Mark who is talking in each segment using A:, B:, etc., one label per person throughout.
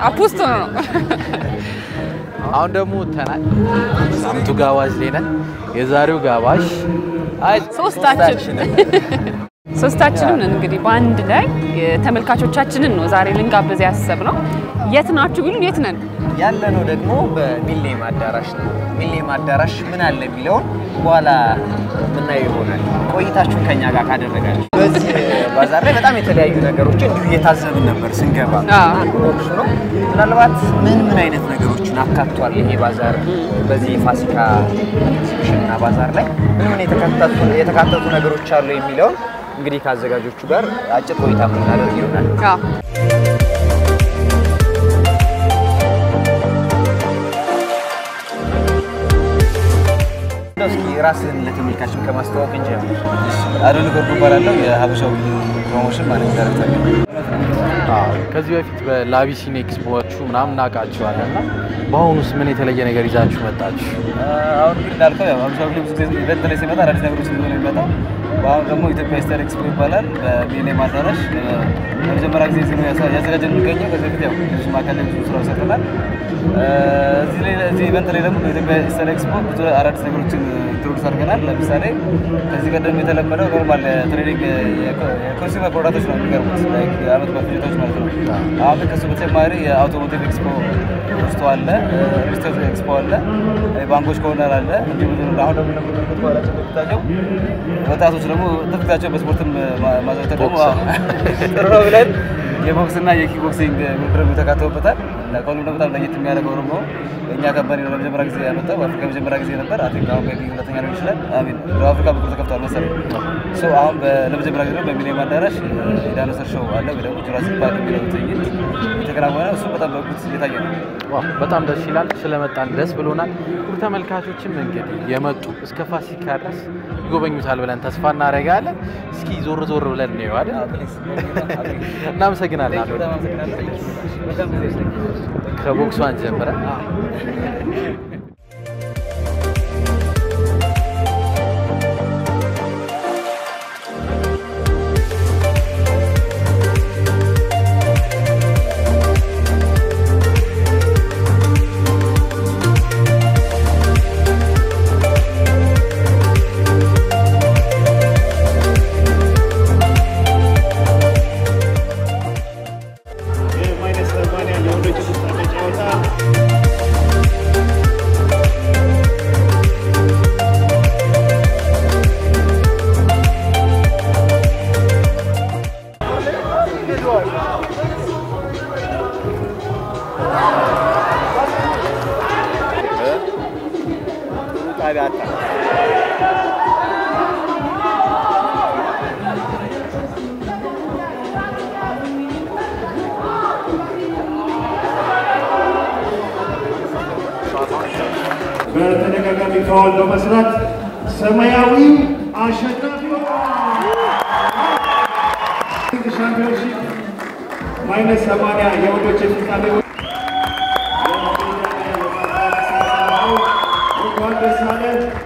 A: አፖስቶ ነው።
B: አሁን ደግሞ ተናል ሳምንቱ ጋባዥ ላይ ነን። የዛሬው ጋባዥ አይ
A: ሶስታችን ሶስታችንም ነን እንግዲህ በአንድ ላይ ተመልካቾቻችንን ነው ዛሬ ልንጋብዝ ያሰብነው። የት ናችሁ ቢሉን የት ነን?
C: ያለነው ደግሞ በሚሌኒየም አዳራሽ ነው። ሚሌኒየም አዳራሽ ምን አለ የሚለውን በኋላ የምናየው ይሆናል። ቆይታችሁን ከኛ ጋር ካደረጋችሁ በዚህ ባዛር ላይ በጣም የተለያዩ ነገሮችን እንዲሁ እየታዘብን ነበር ስንገባ።
A: አዎ።
C: አንዱ ቦክሱ ነው። ምናልባት ምን ምን አይነት ነገሮችን አካቷል ይሄ ባዛር በዚህ የፋሲካ ኤግዚቢሽን እና ባዛር ላይ ምን ምን የተካተቱ የተካተቱ ነገሮች አሉ የሚለውን እንግዲህ ከአዘጋጆቹ ጋር አጭር ቆይታ የምናደርግ ይሆናል።
A: አዎ።
C: እንደው እስኪ ራስን ለተመልካችን ከማስተዋወቅ እንጀምር።
D: አዶል ጎርዱ እባላለሁ የሀበሻው ፕሮሞሽን ማኔጅ ዳይሬክተር ነኝ።
B: አዎ፣ ከዚህ በፊት በላቢሲን ኤክስፖዎቹ ምናምን እናውቃቸዋለን እና በአሁኑስ ምን የተለየ ነገር ይዛችሁ መጣችሁ?
D: አሁን እንግዲህ እንዳልከው ያው ሀበሻው ብዙ ጊዜ ኢቨንት ላይ ሲመጣ አዳዲስ ነገሮች ይዞ ነው የሚመጣው። በአሁኑ ደግሞ ኢትዮጵያ ስታር ኤክስፖ ይባላል በሚሊኒየም አዳራሽ ለመጀመሪያ ጊዜ እዚህ ነው ያሳ- ያዘጋጀን የሚገኘው። ከዚህ በፊት ያው ብዙ ማዕከል ላይ ብዙ ስራ ሰርተናል። እዚህ ላይ እዚህ ኢቨንት ላይ ደግሞ በኢትዮጵያ ስታር ኤክስፖ ብዙ አዳዲስ ነገሮችን ኢንትሮዱስ አድርገናል። ለምሳሌ ከዚህ ቀደም የተለመደው ኖርማል ትሬዲንግ የኮንሱመር ፕሮዳክቶች ነው የሚቀርቡት ላይክ የአመት በፊቶች ማለት ነው። አሁን ግን ከሱ በተጨማሪ የአውቶሞቲቭ ኤክስፖ ውስጡ አለ፣ ሪስቶር ኤክስፖ አለ፣ ባንኮች ኮርነር አለ። እንዲሁም አሁን ደግሞ እንደምንመለከት በኋላቸው እንደሚታየው ወጣቶች ደግሞ ትርክታቸው በስፖርትም ማ- ማዘውተር ደግሞ አዎ፣ ጥሩ ነው ብለን የቦክስ እና የኪክ ቦክሲንግ ውድድር ተካተውበታል። እና ከሁሉም ደግሞ በጣም ለየት የሚያደርገው ደግሞ እኛ ካምፓኒ ነው ለመጀመሪያ ጊዜ ያመጣው በአፍሪካ የመጀመሪያ ጊዜ ነበር። አይ ቲንክ አሁን ሜይ ቢ ሁለተኛ ሊሆን ይችላል። አሚን በአፍሪካ በኩል ተከፍቷል መሰለኝ። ሶ አሁን በ- ለመጀመሪያ ጊዜ ደግሞ በሚሊኒየም አዳራሽ የዳይኖሰር ሾው አለ ወይ ደግሞ ጁራሲክ ፓርክ የሚለው ትዕይንት የተከናወነ እሱ በጣም በጉት እየታየ ነው።
B: ዋው በጣም ደስ ይላል። ስለመጣን ደስ ብሎናል። ሁሉ ተመልካቾችም እንግዲህ የመጡ እስከ ፋሲካ ድረስ ይጎበኙታል ብለን ተስፋ እናደርጋለን። እስኪ ዞር ዞር ብለን ነው አይደል? እናመሰግናለን። አቶ
D: በጣም አመሰግናለሁ። በጣም ጊዜ ይስጥልኝ።
B: ከቦክሷን ጀምረን
E: የማይነስ ሰማንያ የወንዶች ፍጻሜ ጨዋታ በተደጋጋሚ ፋውል በመስራት ሰማያዊው አሸናፊ ሻምፒዮንሺፕ ማይነስ ሰማንያ የወንዶች የፍጻሜ እንኳን ደስ አለ።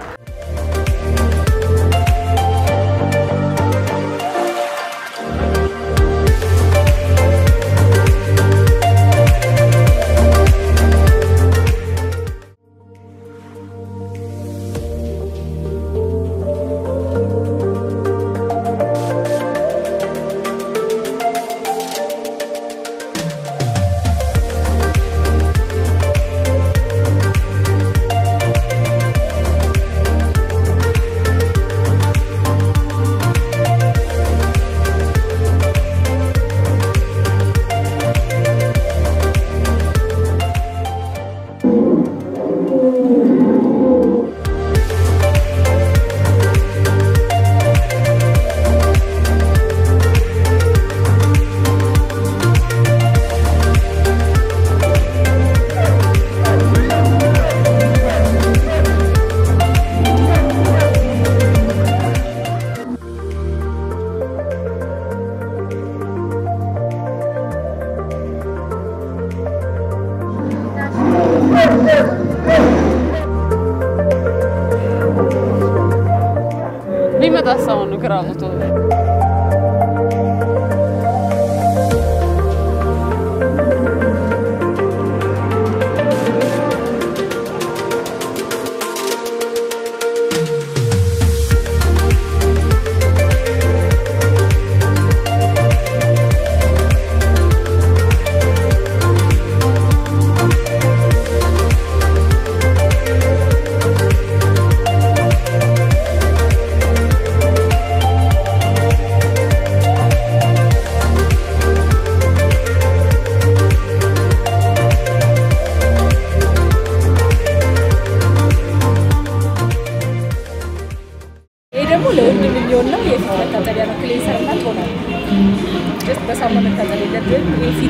A: ሊመጣ ሰው ነው ግራ ሞቶ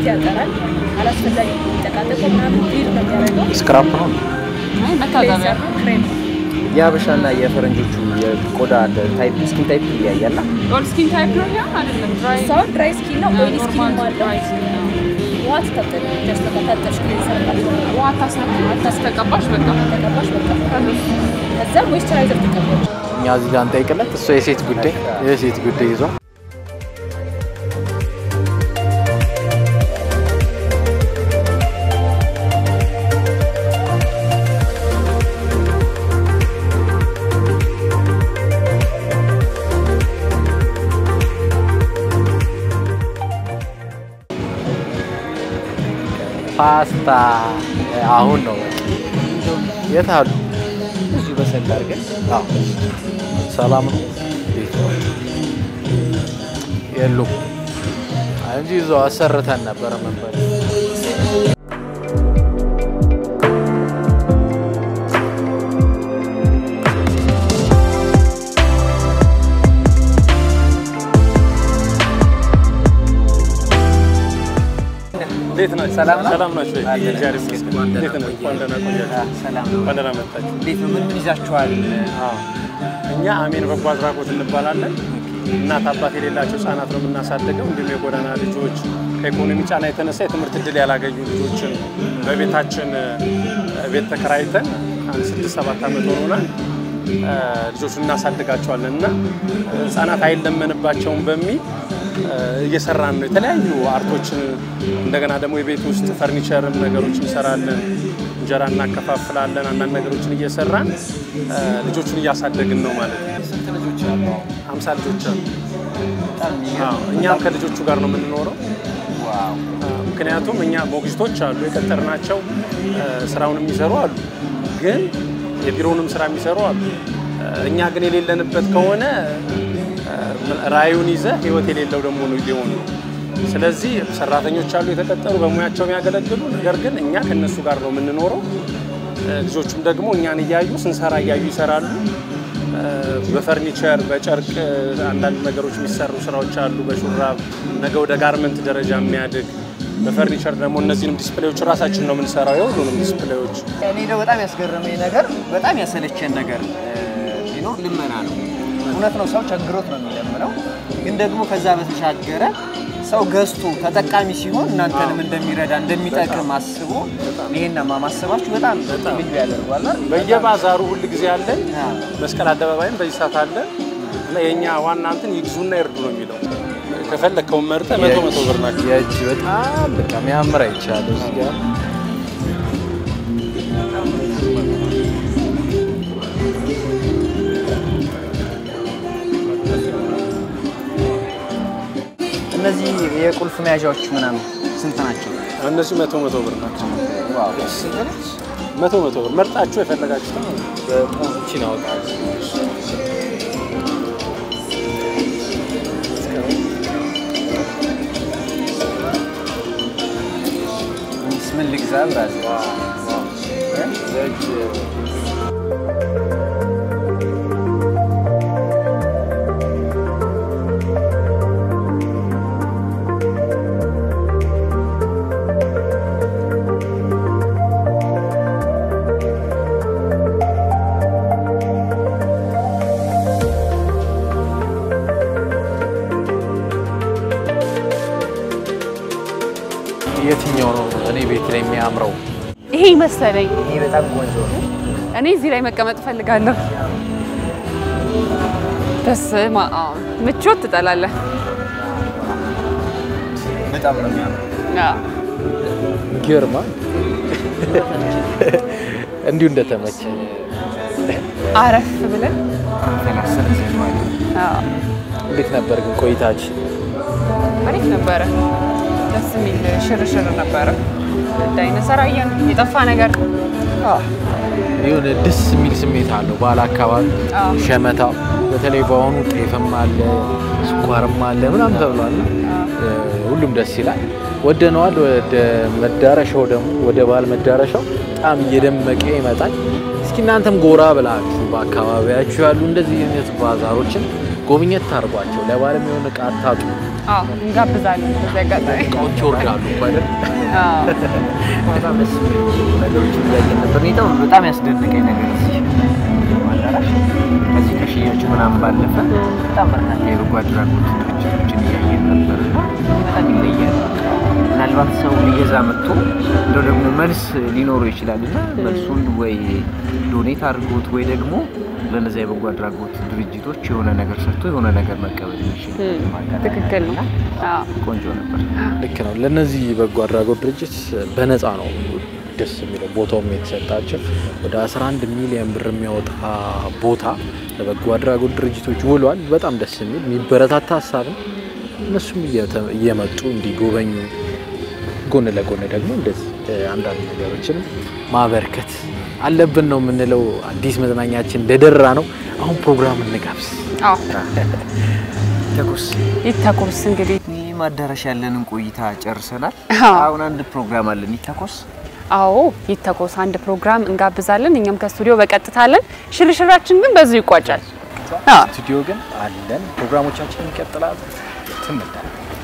F: ያጠራል። አላስፈላጊ የሚጠቃጠቀው ምናምን ቢር ነው የሚያደርገው።
B: ስክራፕ ነው።
A: አይ መታጠቢያ
F: ክሬም ነው።
C: የሀበሻና የፈረንጆቹ የቆዳ ታይፕ ስኪን ታይፕ ይለያያል።
A: ኦል ስኪን ታይፕ ነው ያ አይደለም ድራይ
F: ሰው ድራይ ስኪን ነው፣ ኦይሊ ስኪን
A: ኖርማል
F: አለው።
A: ድራይ ስኪን ነው።
F: ውሃ ትታጠቢ ያስተካታጠሽ ክሌንሰር ማለት ነው።
A: ውሃ ታስተቀባሽ በቃ
F: ተቀባሽ በቃ ከዛ ሞይስቸራይዘር ትቀባለሽ።
B: እኛ እዚህ ጋር እንጠይቅለት። እሱ የሴት ጉዳይ የሴት ጉዳይ ይዟል። ፓስታ አሁን ነው በቃ። የት አሉ?
C: እዚሁ በሰል አድርገን
B: አዎ። ሰላም ነው እንዴት ነው? የሉም እንጂ እዛው አሰርተን ነበረ መንበር
E: እንዴት ናችሁ?
C: ሰላም ነው?
E: ሰላም ናችሁ?
C: አለን።
E: እግዚአብሔር ይመስገን። እንዴት ነው? እንኳን ደህና ቆያችሁ።
C: ሰላም ነው።
E: እንኳን ደህና መጣችሁ።
C: እንዴት ነው? ምን ምን ይዛችኋል?
E: እኛ አሜን በጎ አድራጎት እንባላለን። እናት አባት የሌላቸው ህጻናት ነው የምናሳድገው። እንዲሁም የጎዳና ልጆች ከኢኮኖሚ ጫና የተነሳ የትምህርት እድል ያላገኙ ልጆችን በቤታችን እ፣ ቤት ተከራይተን አንድ ስድስት ሰባት ዓመት ሆኖናል። እ፣ ልጆቹን እናሳድጋቸዋለን እና ህጻናት አይለመንባቸውም በሚል እ፣ እየሰራን ነው። የተለያዩ አርቶችን እንደገና ደግሞ የቤት ውስጥ ፈርኒቸርም ነገሮች እንሰራለን። እንጀራ እናከፋፍላለን። አንዳንድ ነገሮችን እየሰራን እ፣ ልጆቹን እያሳደግን ነው ማለት ነው።
C: ስንት ልጆች አሉ?
E: አምሳ ልጆች አሉ።
C: በጣም የሚገርም።
E: አዎ፣ እኛም ከልጆቹ ጋር ነው የምንኖረው።
C: ዋው
E: ምክንያቱም እኛ ሞግዚቶች አሉ የቀጠርናቸው እ፣ ስራውን የሚሰሩ አሉ፣ ግን የቢሮውንም ስራ የሚሰሩ አሉ። እ፣ እኛ ግን የሌለንበት ከሆነ እ፣ ራዕዩን ይዘ ህይወት የሌለው ደግሞ ነው ሊሆን ነው። ስለዚህ ሰራተኞች አሉ የተቀጠሩ በሙያቸው የሚያገለግሉ፣ ነገር ግን እኛ ከነሱ ጋር ነው የምንኖረው። እ፣ ልጆቹም ደግሞ እኛን እያዩ ስንሰራ እያዩ ይሰራሉ። እ፣ በፈርኒቸር በጨርቅ እ፣ አንዳንድ ነገሮች የሚሰሩ ስራዎች አሉ። በሹራብ ነገ ወደ ጋርመንት ደረጃ የሚያድግ በፈርኒቸር ደግሞ እነዚህንም ዲስፕሌዎች ራሳችን ነው የምንሰራው። የሁሉንም ዲስፕሌዎች
C: እኔ ደግሞ በጣም ያስገረመኝ ነገር በጣም ያሰለቸን ነገር እ፣ ቢኖር ልመና ነው። እውነት ነው፣ ሰው ቸግሮት ነው የሚለምነው። ግን ደግሞ ከዛ በተሻገረ ሰው ገዝቶ ተጠቃሚ ሲሆን እናንተንም እንደሚረዳ እንደሚጠቅም አስቦ ይሄን ማማሰባችሁ በጣም ልዩ ያደርጓል። አይደል?
E: በየባዛሩ ሁል ጊዜ አለን።
C: አዎ።
E: መስቀል አደባባይም በዚህ ሰዓት አለ እና የእኛ ዋና እንትን ይግዙና ይርዱ ነው የሚለው። ከፈለግከውን መርጠህ መቶ መቶ ብር ናቸው።
B: የእጅ በጣም በቃ የሚያምር አይቻለሁ እዚህ ጋር
C: እነዚህ የቁልፍ መያዣዎች ምናምን ስንት ናቸው?
E: እነዚህ መቶ መቶ ብር ናቸው።
C: ዋው ስንት ነች?
E: መቶ መቶ ብር መርጣችሁ የፈለጋችሁ ነው።
B: ቺን አወጣለሁ
C: ምን ልግዛ ብራዘር?
B: የእጅ የትኛው ነው እኔ ቤት ላይ የሚያምረው?
A: ይሄ መሰለኝ።
C: ይሄ በጣም ቆንጆ ነው።
A: እኔ እዚህ ላይ መቀመጥ እፈልጋለሁ። በስመ አብ ምቾት ትጠላለህ።
C: በጣም ነው የሚያምረው።
A: አዎ።
B: ግርማ እንዲሁ እንደተመቸ
A: አረፍ ብለን
C: ተላሰለ ዘማኝ
A: አዎ።
B: እንዴት ነበር ግን ቆይታችን?
A: አሪፍ ነበረ። ደስ የሚል ሽርሽር ነበረ። ዳይነሰር አየን። የጠፋ ነገር
B: የሆነ ደስ የሚል ስሜት አለው። ባለ አካባቢ
A: አዎ።
B: ሸመታው በተለይ በአሁኑ ጤፍም አለ ስኳርም አለ ምናምን ተብሏል። እ፣ ሁሉም ደስ ይላል። ወደነዋል። ወደ መዳረሻው ደግሞ ወደ በዓል መዳረሻው በጣም እየደመቀ ይመጣል። እስኪ እናንተም ጎራ ብላችሁ በአካባቢያችሁ ያሉ እንደዚህ አይነት ባዛሮችን ጎብኘት ታርጓቸው። ለበዓልም የሆነ ዕቃ አታጡ።
A: አዎ እንጋብዛለን። በዚህ አጋጣሚ
B: እቃዎች ይወርዳሉ እኮ አይደል?
A: አዎ
C: በጣም ደስ የሚሉ ነገሮችን እያየን ነበር። እኔ ደግሞ በጣም ያስደነቀኝ ነገር እዚህ አዳራሽ ከዚህ ከሽያጩ ምናምን ባለፈ በጣም በርካታ የበጎ አድራጎት ድርጅቶችን እያየን ነበር እና በጣም ይለያል። ምናልባት ሰው ሊገዛ መጥቶ እንደው ደግሞ መልስ ሊኖረው ይችላል እና መልሱን ወይ ዶኔት አድርጎት ወይ ደግሞ ለነዚያ የበጎ አድራጎት ድርጅቶች የሆነ ነገር ሰጥቶ የሆነ ነገር መቀበል የሚችል
A: ትክክል ነው። አዎ
C: ቆንጆ ነበር።
B: ልክ ነው። ለእነዚህ በጎ አድራጎት ድርጅት በነፃ ነው ደስ የሚለው ቦታውም የተሰጣቸው ወደ 11 ሚሊዮን ብር የሚያወጣ ቦታ ለበጎ አድራጎት ድርጅቶች ውሏል። በጣም ደስ የሚል የሚበረታታ ሀሳብ ነው። እነሱም እየተ- እየመጡ እንዲጎበኙ ጎን ለጎን ደግሞ እንደዚህ እ፣ አንዳንድ ነገሮችን ማበርከት አለብን ነው የምንለው። አዲስ መዝናኛችን እንደደራ ነው። አሁን ፕሮግራም እንጋብዝ።
A: አዎ
C: ተኩስ
A: ይተኮስ እንግዲህ
C: ይህም አዳራሽ ያለንን ቆይታ ጨርሰናል።
A: አዎ።
C: አሁን አንድ ፕሮግራም አለን። ይተኮስ
A: አዎ ይተኮስ አንድ ፕሮግራም እንጋብዛለን። እኛም ከስቱዲዮ በቀጥታ አለን። ሽርሽራችን ግን በዚሁ ይቋጫል። አዎ
B: ስቱዲዮ ግን አለን። ፕሮግራሞቻችን ይቀጥላሉ። ትምዳል